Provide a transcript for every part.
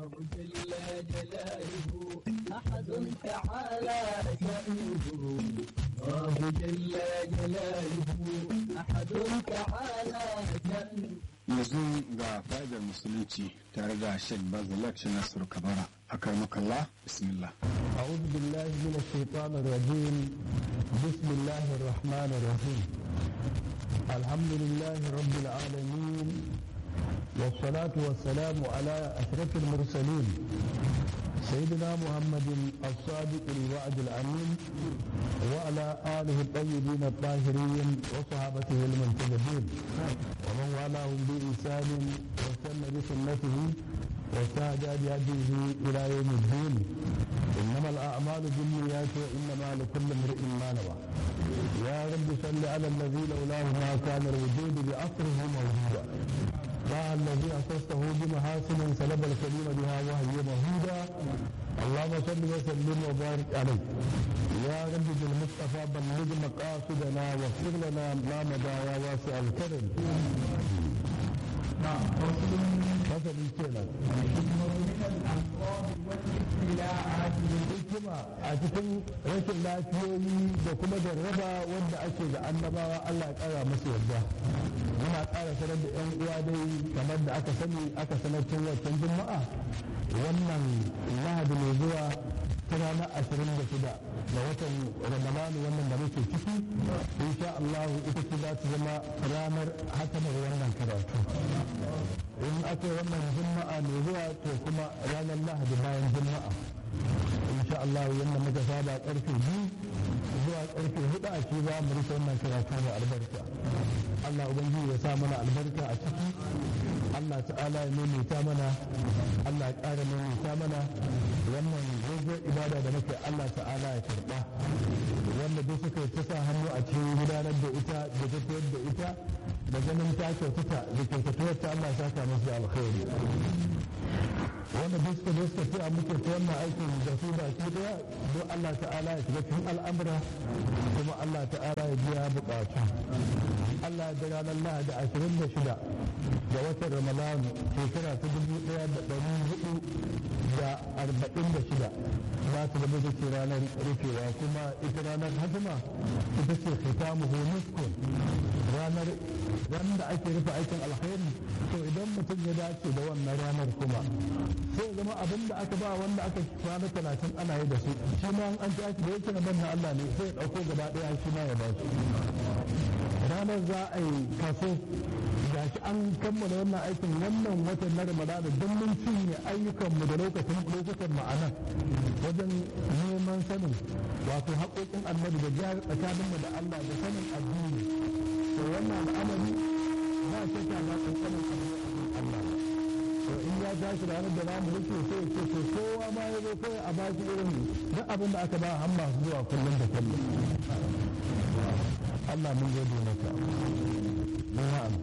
جل جلاله أحد تعالى شأنه الله جل جلاله أحد تعالى شأنه yanzu ga fadar musulunci tare da sheikh bazalak shi nasiru kabara a karmakallah bismillah أعوذ بالله من الشيطان الرجيم بسم الله الرحمن الرحيم الحمد لله رب العالمين والصلاة والسلام على أشرف المرسلين سيدنا محمد الصادق الوعد الأمين وعلى آله الطيبين الطاهرين وصحابته المنتجبين ومن والاهم بإحسان واستنى بسنته واستهدى بهديه إلى يوم الدين إنما الأعمال بالنيات وإنما لكل امرئ ما نوى يا رب صل على الذي لولاه ما كان الوجود بعصره موجودا يا الذي أسسته بمحاسن سلب الكريم بها وهي مهودا اللهم صل وسلم وبارك عليه يا رب بالمصطفى بلغ مقاصدنا واغفر لنا ما مدى يا واسع الكرم نعم فصل الكلام hikima a cikin rashin lafiyoyi da kuma jarraba wanda ake da annabawa Allah ya kara musu yadda muna ƙara sanar da yan uwa dai kamar da aka sani aka sanar tun wancan juma'a wannan lahadi mai zuwa ta ranar ashirin da shida da watan ramadani wannan da muke ciki insha Allah ita ce za ta zama ranar hakamar wannan karatu in aka yi wannan juma'a mai zuwa to kuma ranar lahadi bayan juma'a insha Allah yadda muka saba karfe biyu zuwa karfe hudu a ce za mu rufe wannan karatu da albarka Allah ubangiji ya sa mana albarka a ciki Allah ta'ala ya maimaita mana Allah ya ƙara maimaita mana wannan gogon ibada da muke Allah ta'ala ya karɓa wanda duk suka ta sa hannu a cikin gudanar da ita da tafiyar da ita da ganin ta kyautata da kyautatuwar ta Allah ya saka musu alkhairi wanda duk suka zo suka fiya muke ta wannan aikin da su ba su daya don Allah ta'ala ya shiga cikin al'amura kuma Allah ta'ala ya biya bukatu Allah ya daga ranar Lahadi ashirin da shida ga watan Ramadanu shekara ta dubu ɗaya da ɗari hudu da arba'in da shida za ta zama ce ranar rufewa kuma ita ranar hajjima ita ce khitamu muskun ranar wanda ake rufe aikin alkhairi to idan mutum ya dace da wannan ranar kuma sai ya zama abin da aka ba wanda aka kwana talatin ana yi da su shi ma an tashi da yake na banna Allah ne sai ya ɗauko gaba ɗaya shi ma ya ba su ranar za a yi kaso ga shi an kammala wannan aikin wannan watan na ramadana don mun cinye ayyukanmu da lokacin lokutan ma'ana wajen neman sanin wato haƙoƙin annabi da jihar tsakaninmu da Allah da sanin addini to wannan al'amari ba shakka ba ƙanƙanin Allah to in ya tashi ranar da zamu rike sai ya ce to kowa ma ya zo kai a baki irin duk abin da aka ba har masu zuwa kullum da kullum Allah mun gode maka na'am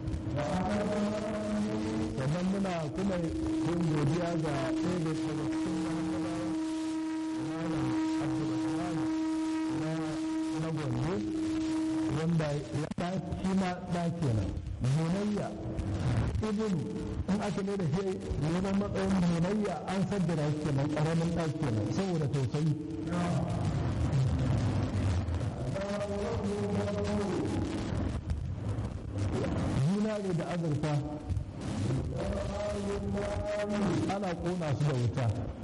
sannan muna kuma yin godiya ga ɗaya da daga cikin mahammadawa malam abdulrahman na na gombe wanda ya ɗaki ma ɗaki kenan bunayya ibn in aka ne da shi neman matsayin bunayya an saddara shi kenan ƙaramin ɗaki kenan saboda tausayi zinare da azurfa ana kona su da wuta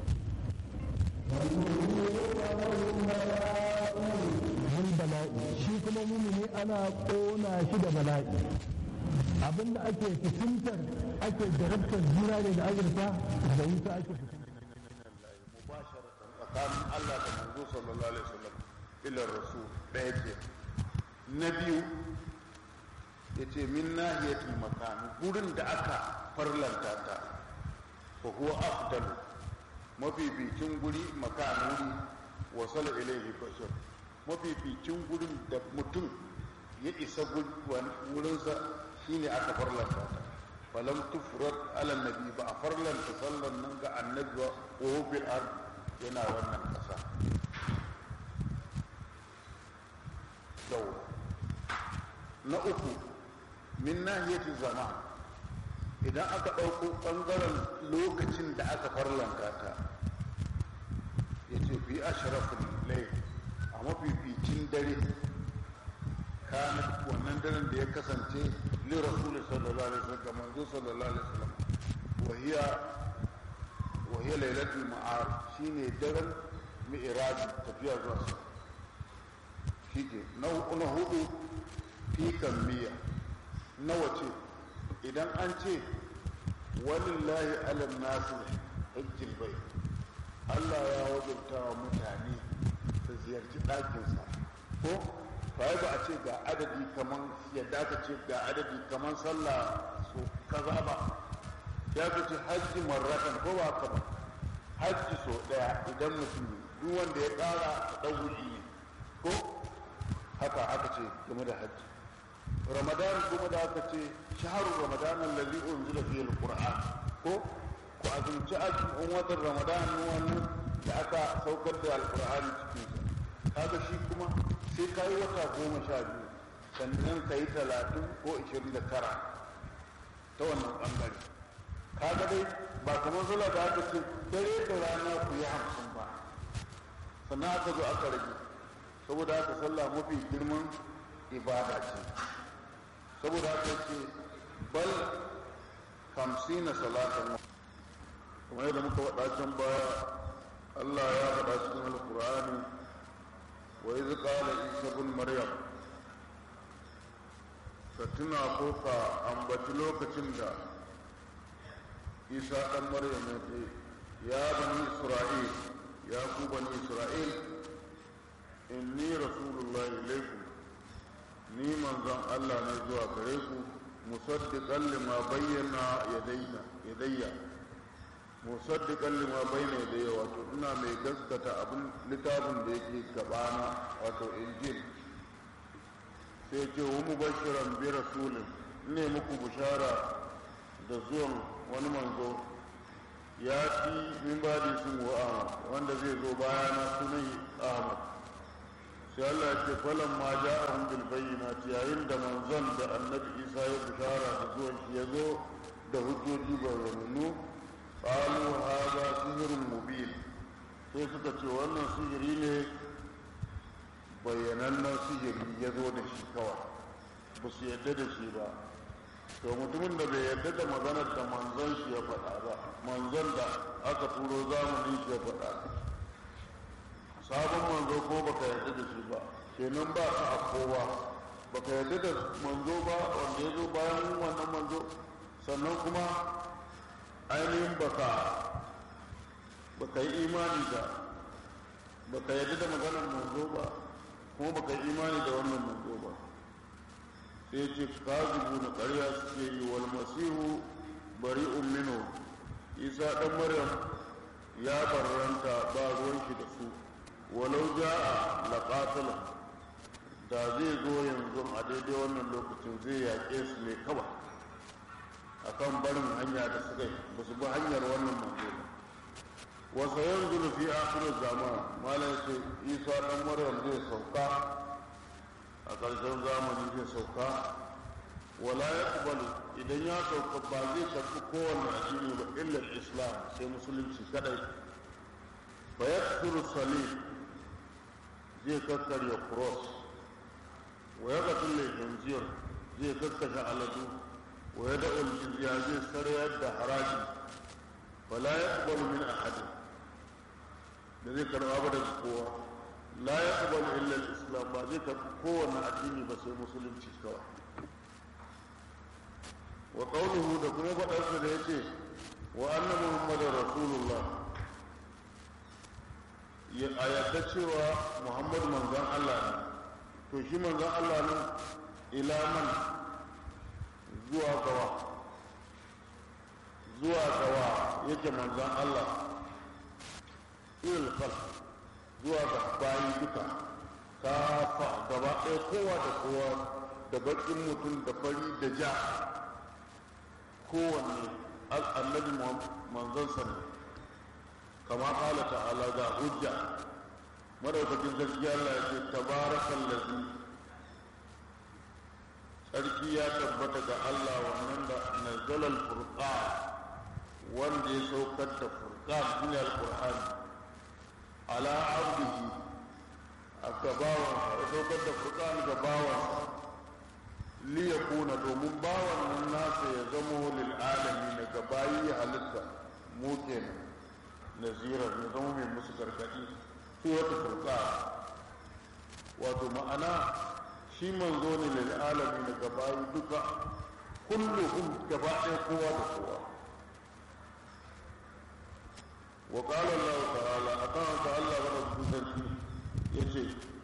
mun bala'i shi kuma mumini ana kona shi da bala'i abinda ake fitintar ake jarabtar zinare da azurfa da wuta ake fitintar tsakanin Allah da manzo sallallahu alaihi wasallam ila rasul ɗaya ce na biyu yace min nahiyatul makan gurin da aka farlanta ta fa huwa afdalu mafificin guri makan wuri wasala ilaihi bashar mafificin gurin da mutum ya isa wurinsa shine aka farlanta ta falam tufrat ala nabi ba a farlanta sallan nan ga annabi wa bil ard yana wannan kasa yau na uku min nahiyati zaman idan aka ɗauko ɓangaren lokacin da aka farlanta ta ya ce fi ashrafin lai a mafificin dare kana wannan daren da ya kasance li rasulun sallallahu alaihi wasallam manzo sallallahu alaihi wasallam wahiya wahiya lailatul ma'ar shine daren mi'raj tafiya zuwa sama shike na na hudu fi kammiya nawa ce idan an ce walillahi ala nasu hajjil bai Allah ya wajabta wa mutane su ziyarci ɗakinsa ko ba ba a ce ga adadi kaman yadda aka ce ga adadi kaman sallah su kaza ba ya ka ce hajji marratan ko ba ka ba hajji so ɗaya idan mutum duk wanda ya ƙara ɗauri ne ko haka aka ce game da hajji ramadan kuma da aka ce shaharu ramadan allazi unzila fihi alquran ko ku azumci azumin watan ramadan wannan da aka saukar da alqur'ani cikin sa kaga shi kuma sai kai wata goma sha biyu sannan kai talatin ko ishirin da tara ta wannan bangare kaga dai ba kamar zula da aka ce dare da rana ku yi hamsin ba sannan aka zo aka rage saboda haka sallah mafi girman ibada ce saboda haka ce bal hamsina salatan kuma yadda muka faɗa can baya Allah ya faɗa cikin alkur'ani wa iz qala isa ibn maryam ka tuna ko ka ambaci lokacin da isa ɗan maryam ya ce ya bani isra'il ya ku bani isra'il inni rasulullahi ilaikum ni manzon Allah ne zuwa gare ku musaddiqan lima bayyana yadayya yadayya musaddiqan lima bayyana yadayya wato ina mai gaskata abin littafin da yake gabana wato injil sai ce wa mubashiran bi rasulin ne muku bishara da zuwan wani manzo ya fi min ba da sun Ahmad wanda zai zo bayana sunan Ahmad sai Allah ya ce falan ma ja'ahum bil bayyinati yayin da manzon da annabi Isa ya bishara da zuwan shi ya zo da hujjoji bayyanu qalu hadha sihrun mubin sai suka ce wannan sihiri ne bayyanannen sihiri ya zo da shi kawai ba su yadda da shi ba to mutumin da bai yadda da maganar da manzon shi ya faɗa ba manzon da aka turo zamanin shi ya faɗa sabon manzo ko baka yarda da shi ba kenan ba ka a kowa baka yarda da manzo ba wanda ya zo bayan wannan manzo sannan kuma ainihin baka baka yi imani da baka yarda da maganar manzo ba kuma baka yi imani da wannan manzo ba sai ce kazubu na ƙarya suke yi wal masihu bari'un minhu isa dan maryam ya barranta ba ruwan shi da su walau ja'a laqatala da zai zo yanzu a daidai wannan lokacin zai yaƙe su ne kawai akan barin hanya da suka yi ba su bi hanyar wannan manzo ba wasu yanzu fi akhirin zaman malam ce isa dan maryam zai sauka a ƙarshen zamani zai sauka wala ya idan ya sauka ba zai karɓi kowane addini ba illa islam sai musulunci kadai ba ya salih zai kakkarya cross wa ya gatun laifin zai kakkashe aladu wa ya da'ul jizya zai sarayar da haraji wala ya kubalu min ahadin da zai karɓa ba daga kowa la ya kubalu illa islam ba zai karɓi kowane addini ba sai musulunci kawai wa qawluhu da kuma faɗarsa da yace wa anna muhammadar rasulullah a yadda cewa muhammad manzon allah ne to shi manzon allah ne ila man zuwa gawa zuwa gawa yake manzon allah ilal khalq zuwa ga bayi duka kafa gaba ɗaya kowa da kowa da baƙin mutum da fari da ja kowanne annabi manzon sa ne kama kala ta'ala ga hujja madaukakin gaskiya Allah ya ce tabarakan lazi sarki ya tabbata ga Allah wannan da nazzala al-furqan wanda ya saukar da furqan shine al-qur'an ala abdihi a gabawan ya saukar da furqan gabawan li yakuna domin bawan nan nasa ya zamo lil alamin ga bayi halitta mu kenan nazirar ya zama mai musu gargadi su wata furqan wato ma'ana shi manzo ne lil alamin ga bayi duka kulluhum gaba ɗaya kowa da kowa wa qala Allah ta'ala akan ta Allah wa rabbuki yace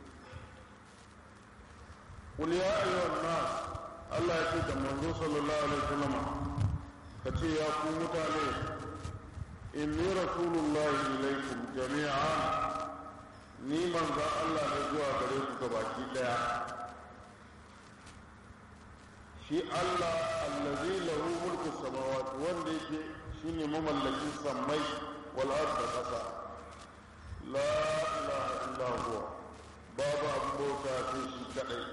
qul ya ayyuhan nas Allah ya ce da manzo sallallahu alaihi wasallam kace ya ku mutane inni rasulullahi ilaikum jami'an ni manzo Allah ne zuwa gare ku gabaki daya shi Allah allazi lahu mulku samawati wanda yake shine mamallakin sammai wal ard da kasa la ilaha illa huwa babu abin bauta sai shi kadai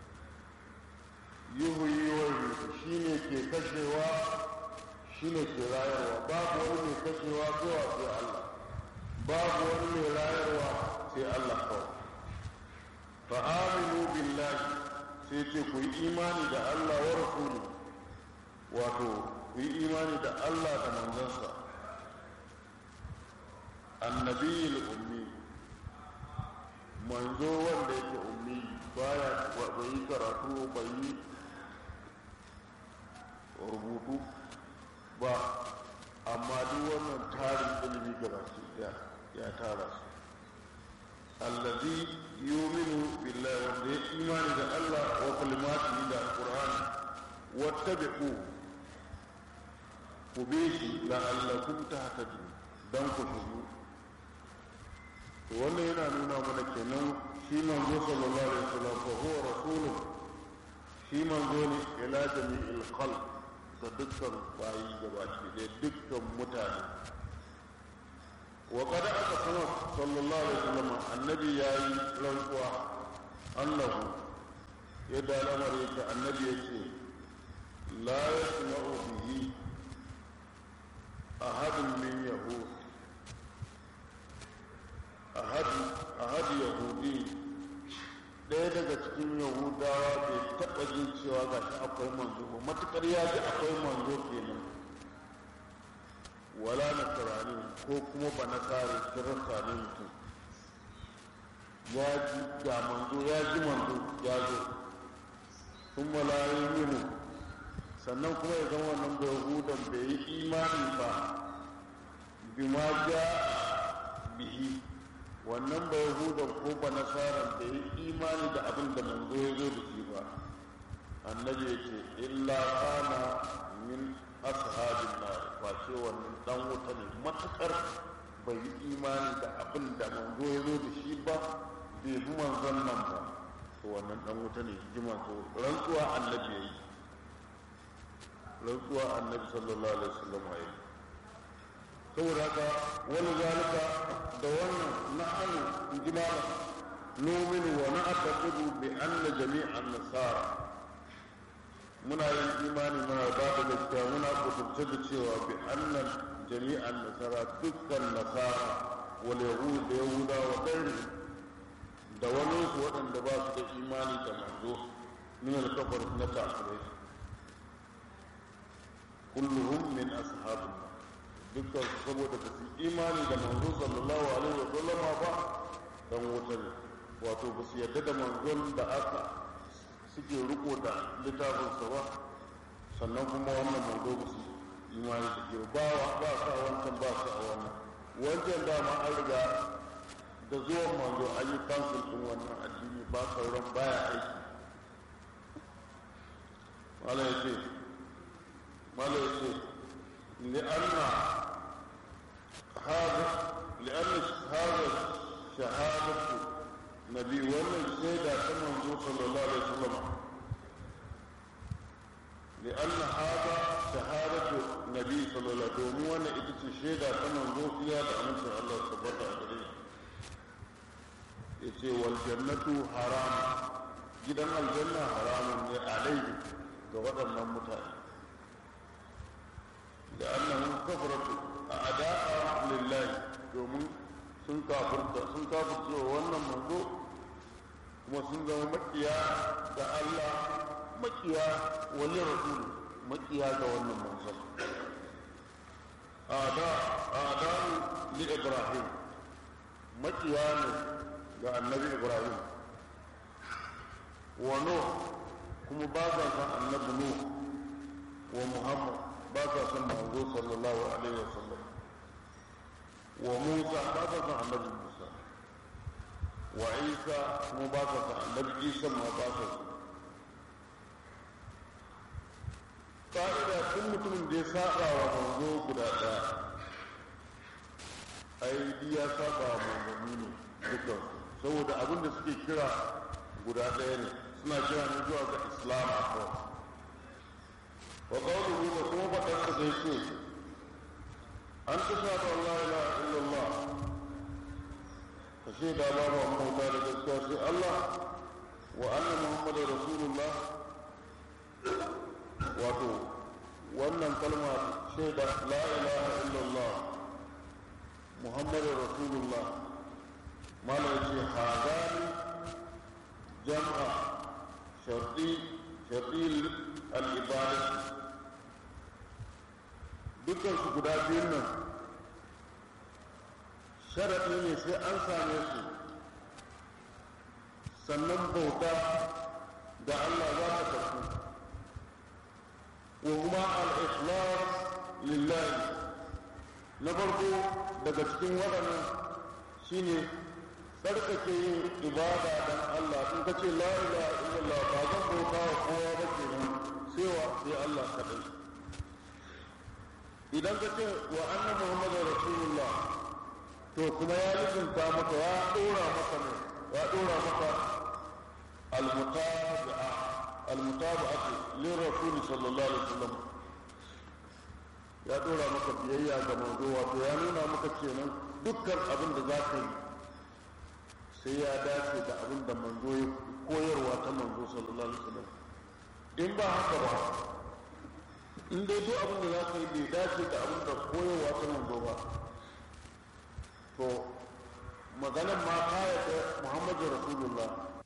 yuhyi wa yumiitu shine ke kashewa shine ke rayarwa babu wani mai kashewa zuwa sai Allah babu wani mai rayarwa sai Allah kawai fa aminu billahi sai ce ku yi imani da Allah wa rasulu wato ku yi imani da Allah da manzansa annabiyil ummi manzo wanda yake ummi baya bai yi karatu bai yi rubutu ba amma duk wannan tarin ilimi gabaki daya ya tara su allazi yuminu billahi wanda ya imani da Allah wa kalimatihi da alquran wattabi'u ku bi shi la'allakum tahtadun dan ku shiru to wannan yana nuna mana kenan shi manzo sallallahu alaihi wasallam fa huwa rasulun shi manzo ne ila jami'il khalq ga dukkan bayi gabaki da dukkan mutane وقد أقسم صلى الله عليه وسلم النبي يا رنقوا أنه يدى الأمر النبي يقول لا يسمع به أحد من يهود أحد أحد يهودي ɗaya daga cikin yahudawa bai taɓa jin cewa ga shi akwai manzo ba matuƙar ya ji akwai manzo kenan wala nasarani ko kuma ba nasare kirista ne mutum ya ji ga manzo ya ji manzo ya zo sun malayin minu sannan kuma ya zama wannan bai hudan bai yi imani ba bima ja bihi wannan bai hudan ko ba nasaran bai yi imani da abin da manzo ya zo da shi ba annabi ya ce illa kana min ashabin na face wannan dan wuta ne matukar bai yi imani da abin da manzo ya zo da shi ba bai bi manzon nan ba to wannan dan wuta ne ji manzo rantsuwa annabi yayi rantsuwa annabi sallallahu alaihi wasallam yayi saboda haka wani zalika da wannan na'anu jimala numinu wa na'taqidu bi anna jami'an nasara muna yin imani muna ba da gaskiya muna kuturce da cewa bi annan jami'an nasara dukkan nasara wal yahud da yahuda wa ɗari da wani su waɗanda ba su da imani da manzo min al-kafar na kafirai kulluhum min ashabin dukkan su saboda ba su imani da manzo sallallahu alaihi wa sallama ba dan wuta ne wato ba su yarda da manzon da aka suke riko da littafinsa ba sannan kuma wannan manzo ba su imani da ke ba ba sa wancan ba su a wannan wancan dama an riga da zuwan manzo an yi kansul ɗin wannan addini ba sauran baya aiki mala ya ce mala ya ce li'anna hada li'anna hada shahadatu nabi wannan shaida ta manzo sallallahu alaihi wasallam لأن هذا شهادة النبي صلى الله عليه وسلم وانا اتت شهادة كما نقول فيها بأمس الله سبحانه وتعالى يتي والجنة حرام جدا الجنة حرام عليه ga waɗannan mutane da annahum kafaratu a ada'a lillahi domin sun kafirta sun kafirta wa wannan manzo kuma sun zama makiya da Allah makiya wani rasul makiya ga wannan manzo ada ada li ibrahim makiya ne ga annabi ibrahim wa nuh kuma ba sa san annabi nuh wa muhammad ba sa san manzo sallallahu alaihi wasallam wa musa ba sa san annabi musa wa isa kuma ba sa san annabi isa ma ba sa san ka'ida tun mutumin da ya saba wa manzo guda ɗaya ai ya saba wa manzanni ne dukkan saboda abin da suke kira guda ɗaya ne suna kira ne zuwa ga islam a kawai wa qawluhu da kuma faɗar da zai ce an ta sa da Allah ila illallah ka ce da babu an bauta da gaskiya sai Allah wa anna muhammadar rasulullah wato wannan kalma shaida la ilaha illallah muhammadar rasulullah mala yace hadani jam'a sharti sharti al-ibadah dukkan su guda biyun nan sharaɗi ne sai an same su sannan bauta da Allah za ta tafi wa kuma al-ikhlas lillahi na farko daga cikin waɗannan shine tsarkake yin ibada dan Allah in ka ce la ilaha illallah ba zan bauta wa kowa ba kenan sai wa sai Allah kaɗai idan ka ce wa annan muhammadu rasulullah to kuma ya lizinta maka ya dora maka ne ya dora maka almutabi'a almutaba'atu lin rasul sallallahu alaihi wasallam ya dora maka biyayya ga manzo wato ya nuna maka kenan dukkan abin da za ka yi sai ya dace da abin da manzo ya koyarwa ta manzo sallallahu alaihi wasallam in ba haka ba in dai duk abin da za ka yi bai dace da abin da koyarwa ta manzo ba to maganar ma kaya ta muhammadu rasulullah